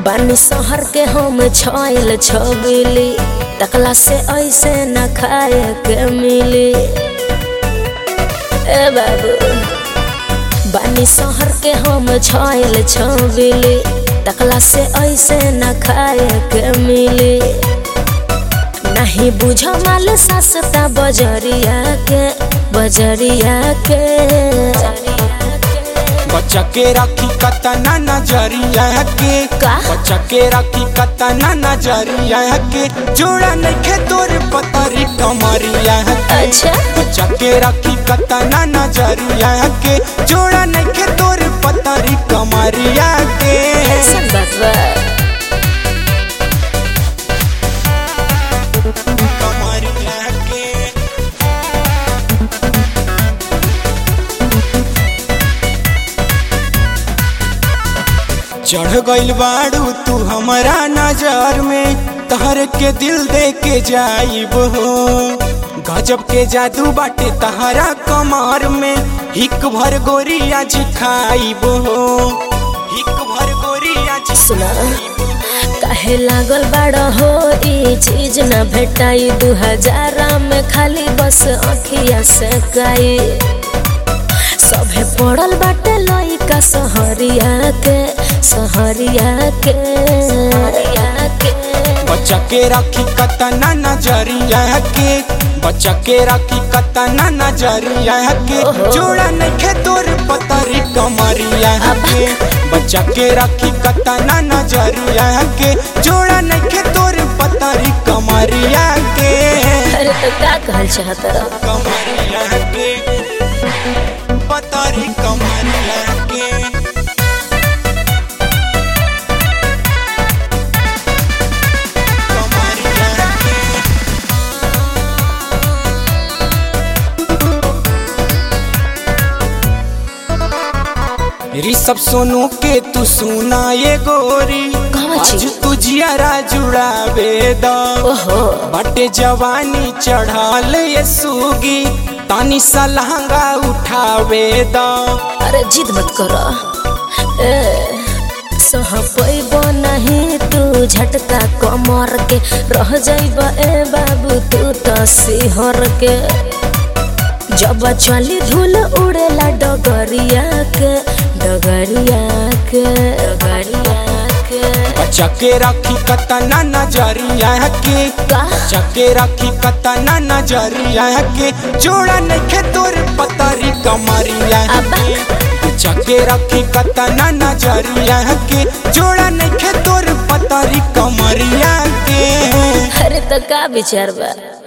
बानी शहर के हम छाइल छबिली तकला से ऐसे न खाए के मिली ए बाबू बानी शहर के हम छाइल छबिली तकला से ऐसे न खाए के मिली नहीं बुझ माल सस्ता बजरिया के बजरिया के बच्चा के राखी कतना नजरिया के का? बच्चा के राखी कतना नजरिया के जोड़ा नइखे तोर पतरी कमरिया के अच्छा बच्चा के राखी कतना नजरिया के जोड़ा नइखे तोर पतरी कमरिया के ऐसा बात बा कमरिया के चढ़ गइल बाड़ू तू हमारा नजर में तहर के दिल दे के जाइब हो गजब के जादू बाटे तहरा कमर में हिक भर गोरिया जी खाइब हो हिक भर गोरिया जी सुना काहे लागल बड़ हो ई चीज न भेटाई दू हजार में खाली बस अखिया से काई सभे पड़ल बाटे लइका सहरिया के सहरिया के सहरिया के बच्चा के राखी कतना नजरिया के बच्चा के राखी कतना नजरिया के ओहो। जोड़ा नइखे तोर पतरी कमरिया के बच्चा के राखी कतना नजरिया के जोड़ा नइखे तोर पतरी कमरिया के अरे तो का कहल चाहत रह कमरिया के पतरी कमरिया के कमरिया के ऋषभ सोनू के तू सुना ये गोरी कहवा छी? आज तू जियारा जुड़ावे द ओहो बटे जवानी चढ़ाल ये सूगी तानी सा लहंगा उठावे द अरे जिद मत कर ए सह पैबो नहीं तू झटका कमर के रह जाइब ए बाबू तू तो सिहर के जब चली धूल उड़ेला डगरिया के डगरिया के डगरिया के बच्चा के राखी कतना नजरिया के का बच्चा के राखी कतना नजरिया के जोड़ा नइखे तोर पतरी कमरिया अब्बा। के बच्चा के राखी कतना नजरिया के जोड़ा नइखे तोर पतरी कमरिया के अरे तो का विचार बा